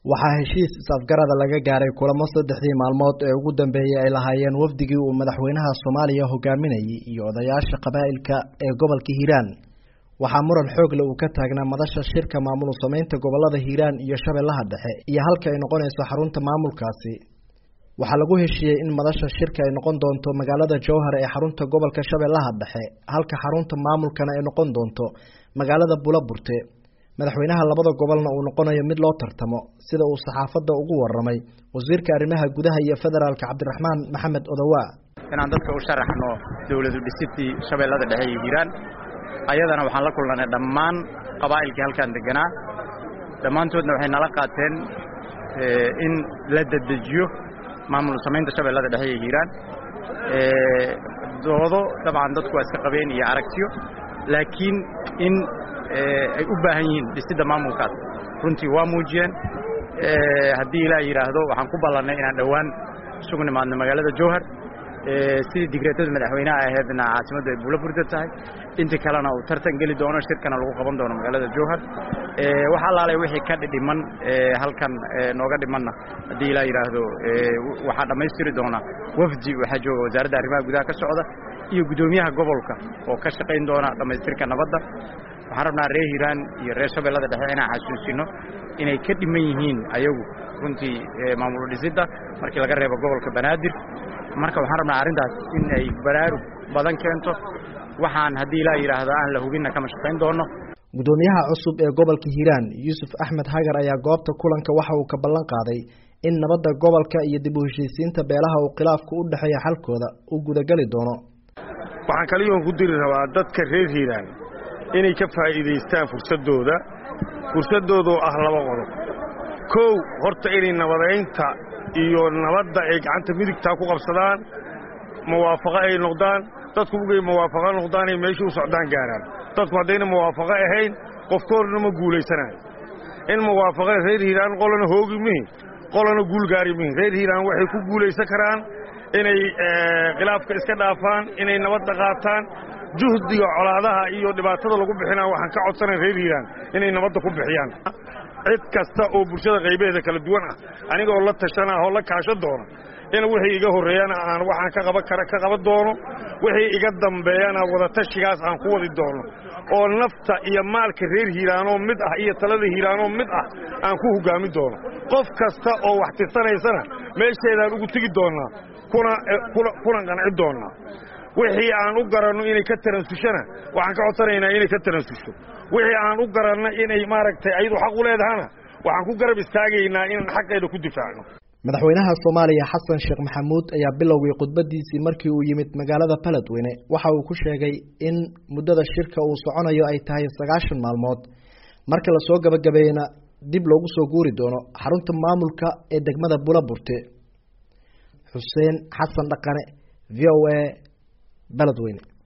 waxaa heshiis is-afgarada laga gaaray kulamo saddexdii maalmood ee ugu dambeeyey ay lahaayeen wafdigii uu madaxweynaha soomaaliya hogaaminayay iyo odayaasha qabaa'ilka ee gobolka hiiraan waxaa muran xoogle uu ka taagnaa madasha shirka maamul samaynta gobolada hiiraan iyo shabeellaha dhexe iyo halka ay noqonayso xarunta maamulkaasi waxaa lagu heshiiyey in madasha shirka ay noqon doonto magaalada jowhar ee xarunta gobolka shabeellaha dhexe halka xarunta maamulkana ay noqon doonto magaalada bulaburte madaxweynaha labada gobolna uu noqonayo mid loo tartamo sida uu saxaafadda ugu waramay wasiirka arrimaha gudaha iyo federaalka cabdiraxmaan maxamed odowaa inaan dadka u sharaxno dowladu dhisidii shabeellada dhexe iyo hiiraan ayadana waxaan la kulnanay dhammaan qabaa'ilkii halkaan deganaa dhammaantoodna waxay nala qaateen in la dedejiyo maamul samaynta shabeellada dhexe iyo hiiraan doodo dabcan dadku waa iska qabeen iyo aragtiyo laakiin in ay u baahan yihiin dhisidda maamulkaas runtii waa muujiyeen haddii ilaa yidhaahdo waxaan ku ballannay inaan dhowaan isugu nimaadno magaalada jowhar sidii digreetada madaxweynaha aheedna caasimaddu ay buula burda tahay intii kalena uu tartan geli doono shirkana lagu qaban doono magaalada jowhar wax allaalay wixii ka dhiman halkan nooga dhimanna haddii ilaa yidhaahdo waxaa dhammaystiri doona wafdi waxaa jooga wasaaradda arrimaha gudaha ka socda iyo guddoomiyaha gobolka oo ka shaqayn doona dhammaystirka nabadda waxaan rabnaa reer hiiraan iyo reer shabeellada dhexe inaan xasuusino inay ka dhiman yihiin ayagu runtii maamul dhisidda markii laga reebo gobolka banaadir marka waxaan rabnaa arrintaas in ay baraarug badan keento waxaan haddii ilaa yidhaahdo aan la hubinna kama shaqayn doono guddoomiyaha cusub ee gobolka hiiraan yuusuf axmed hagar ayaa goobta kulanka waxa uu ka ballan qaaday in nabadda gobolka iyo dib u heshiisiinta beelaha uu khilaafku u dhexeeya xalkooda uu gudageli doono waxaan kaliyoon ku diri rabaa dadka reer hiiraan inay ka faa'iidaystaan fursaddooda fursaddoodoo ah laba qodob kow horta inay nabadaynta iyo nabadda ay gacanta midigtaa ku qabsadaan muwaafaqo ay noqdaan dadku ugay muwaafaqo noqdaan ay meeshii u socdaan gaaraan dadku haddayna muwaafaqo ahayn qofkoodna ma guulaysanayo in muwaafaqo reer hiiraan qolana hoogi mihin qolana guul gaari mihin reer hiiraan waxay ku guulaysan karaan inay khilaafka iska dhaafaan inay nabadda qaataan juhdiga colaadaha iyo dhibaatada lagu bixinaa waxaan ka codsanay reer hiiraan inay nabadda ku bixiyaan cid kasta oo bulshada qaybaheeda kala duwan ah anigoo la tashana oo la kaasho doono in wixii iga horreeyana aan waxaan ka qaban kara ka qaban doono wixii iga dambeeyana wadatashigaas aan ku wadi doono oo nafta iyo maalka reer hiiraanoo mid ah iyo talada hiiraanoo mid ah aan ku hoggaamin doono qof kasta oo wax tirsanaysana meesheedaan ugu tegi doonnaa kuna qanci doonnaa wixii aan u garanno inay ka taransushana waxaan ka codsanaynaa inay ka taransusho wixii aan u garanno inay maaragtay ayadu xaq u leedahana waxaan ku garab istaagaynaa inaan xaqeeda ku difaacno madaxweynaha soomaaliya xasan sheekh maxamuud ayaa bilowgay khudbadiisii markii uu yimid magaalada baledweyne waxa uu ku sheegay in muddada shirka uu soconayo ay tahay sagaashan maalmood marka lasoo gabagabeeyena dib loogu soo guuri doono xarunta maamulka ee degmada bulaburte xuseen xasan dhaqane v o a baledweyne